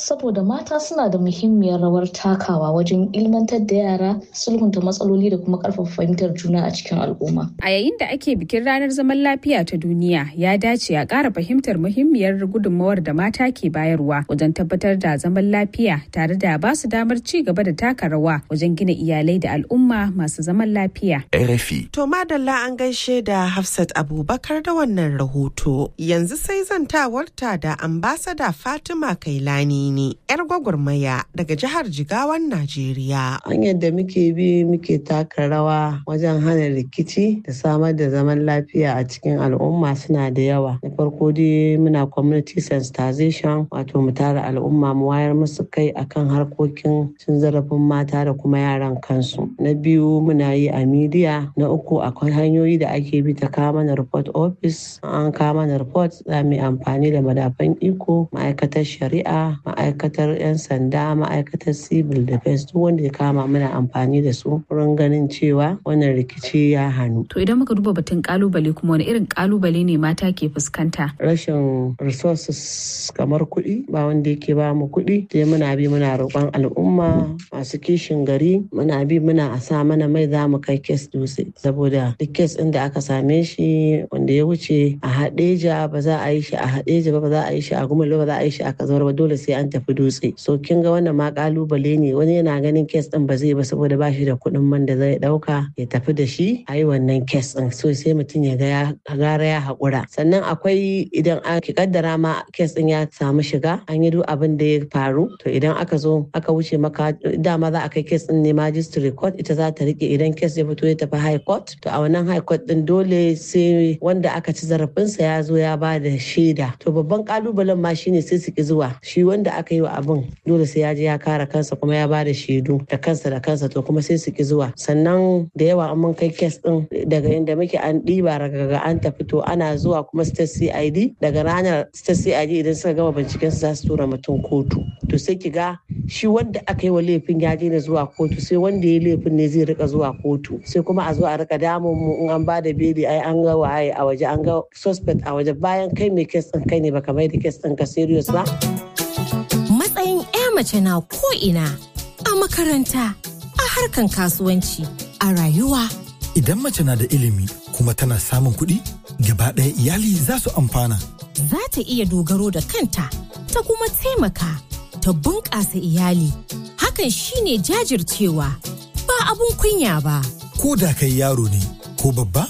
saboda mata suna da muhimmiyar rawar takawa wajen ilmantar da yara sulhunta matsaloli da kuma karfafa fahimtar juna a cikin al'umma. A yayin da ake bikin ranar zaman lafiya ta duniya ya dace a ƙara fahimtar muhimmiyar gudunmawar da mata ke bayarwa wajen tabbatar da zaman lafiya tare da ba su damar ci gaba da taka rawa wajen gina iyalai da al'umma masu zaman lafiya. RFI. To madalla an gaishe da Hafsat Abubakar da wannan rahoto. Yanzu sai zantawarta da ambasada Fatima Kailani ne, 'yar gwagwarmaya daga jihar Jigawan Najeriya. Hanyar da muke bi muke taka rawa wajen hana rikici da samar da zaman lafiya a cikin al'umma suna da yawa. Na farko dai muna community sensitization wato mu tara al'umma mu wayar musu kai akan harkokin cin zarafin mata da kuma yaran kansu. Na biyu muna yi a midiya. Na uku akwai hanyoyi da ake bi ta kawo mana report office. An kawo mana report za mu yi amfani da madafan iko, ma'aikatar shari'a, ma'aikatar 'yan sanda, ma'aikatar civil defense duk wanda ya kama muna amfani da su wurin ganin cewa wannan rikici ya hannu. To idan muka duba batun kalubale kuma wani irin kalubale ne mata ke fuskanta? Rashin resources kamar kuɗi ba wanda yake ba mu kuɗi sai muna bi muna roƙon al'umma masu kishin gari muna bi muna a sa mana mai za mu kai kes dutse saboda duk kes ɗin da aka same shi wanda ya wuce a haɗeja ba za a yi shi a haɗeja ba ba za a yi shi a gumalo ba za a yi shi a kazawar ba dole sai an tafi dutse so kin ga wannan ma kalubale ne wani yana ganin kes ɗin ba zai ba saboda ba shi da kuɗin man da zai ɗauka ya tafi da shi a yi wannan kes ɗin so sai mutum ya ga ya gara ya haƙura sannan akwai idan aka kaddara ma kes ɗin ya samu shiga an yi duk abin da ya faru to idan aka zo aka wuce maka dama za a kai kes ɗin ne magistrate court ita za ta rike idan kes ya fito ya tafi high court to a wannan high court ɗin dole sai wanda aka ci zarafinsa ya zo ya ba da shaida to babban kalubalen ma shine sai su ki zuwa shi wanda aka yi wa abin dole sai ya je ya kare kansa kuma ya ba da shaidu da kansa da kansa to kuma sai su ki zuwa sannan da yawa an mun kai kes ɗin daga inda muke an ɗiba daga an tafi to ana zuwa kuma state cid daga ranar state cid idan suka gama binciken su za su tura mutum kotu to sai ki ga shi wanda aka yi wa laifin ya daina zuwa kotu sai wanda ya laifin ne zai rika zuwa kotu sai kuma a zo a rika damun mu in an bada beli ai an ga waye a waje an ga suspect a waje bayan kai mai kes din kai ne baka mai da kes din ka serious ba matsayin 'ya mace na ko ina a makaranta a harkan kasuwanci a rayuwa idan mace na da ilimi kuma tana samun kuɗi gaba ɗaya iyali za su amfana za ta iya dogaro da kanta ta kuma taimaka ta bunƙasa iyali hakan shine jajircewa ba abun kunya ba ko da kai yaro ne ko babba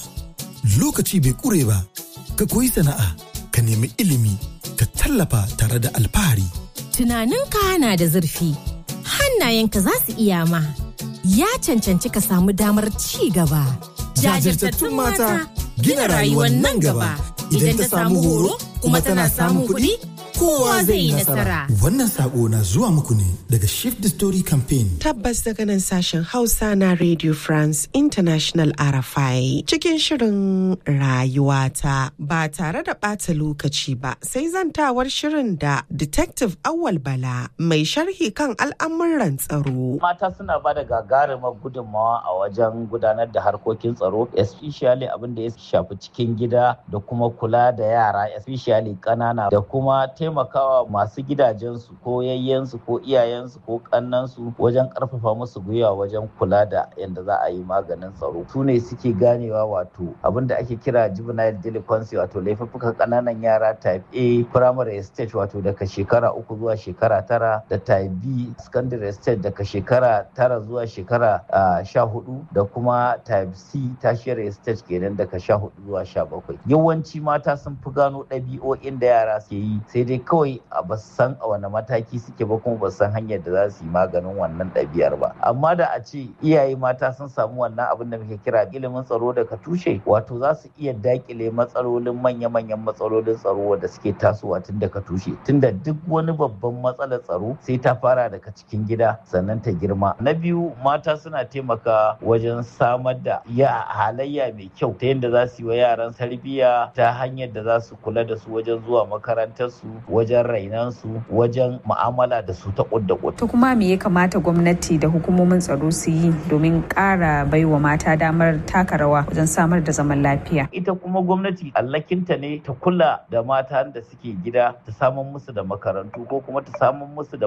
lokaci bai ƙure ba ka koyi sana'a ka nemi ilimi ka tallafa tare da alfahari tunaninka na da zurfi hannayenka za su iya ma ya cancanci ka samu damar ci gaba jajirtattun mata gina rayuwar nan gaba idan ta samu horo kuma tana samun kuɗi kowa zai yi nasara. Wannan sako na zuwa muku ne daga Shift the Story Campaign. Tabbas daga nan sashen Hausa na Radio France International RFI cikin shirin rayuwata ba tare da ɓata lokaci ba sai zantawar shirin da Detective Awal Bala mai sharhi kan al'amuran tsaro. Mata suna ba da gagarumar gudunmawa a wajen gudanar da harkokin tsaro, especially abin da ya shafi cikin gida da kuma kula da yara, especially ƙanana da kuma taimakawa masu gidajensu ko yayyensu ko iyayensu ko kannansu wajen karfafa musu gwiwa wajen kula da yadda za a yi maganin tsaro su ne suke ganewa wato abin da ake kira juvenile delinquency wato laifuffukan kananan yara type A primary stage wato daga shekara uku zuwa shekara tara da type B secondary stage daga shekara tara zuwa shekara sha hudu da kuma type C tertiary stage kenan daga sha hudu zuwa sha bakwai yawanci mata sun fi gano ɗabi'o'in da yara ke yi sai dai kawai a ba san a wani mataki suke ba kuma ba san hanyar da za su yi maganin wannan ɗabi'ar ba amma da a ce iyaye mata sun samu wannan abin da muke kira ilimin tsaro daga tushe wato za su iya dakile matsalolin manya-manyan matsalolin tsaro da suke tasowa tun daga tushe tunda duk wani babban matsalar tsaro sai ta fara daga cikin gida sannan ta girma na biyu mata suna taimaka wajen samar da ya halayya mai kyau ta yadda za su yi wa yaran tarbiyya ta hanyar da za su kula da su wajen zuwa makarantar su wajen rainansu wajen mu'amala da su ta kudda To kuma me ya kamata gwamnati da hukumomin tsaro su yi domin ƙara baiwa mata damar taka rawa wajen samar da zaman lafiya? Ita kuma gwamnati allakinta ne ta kula da mata da suke gida ta samun musu da makarantu ko kuma ta samun musu da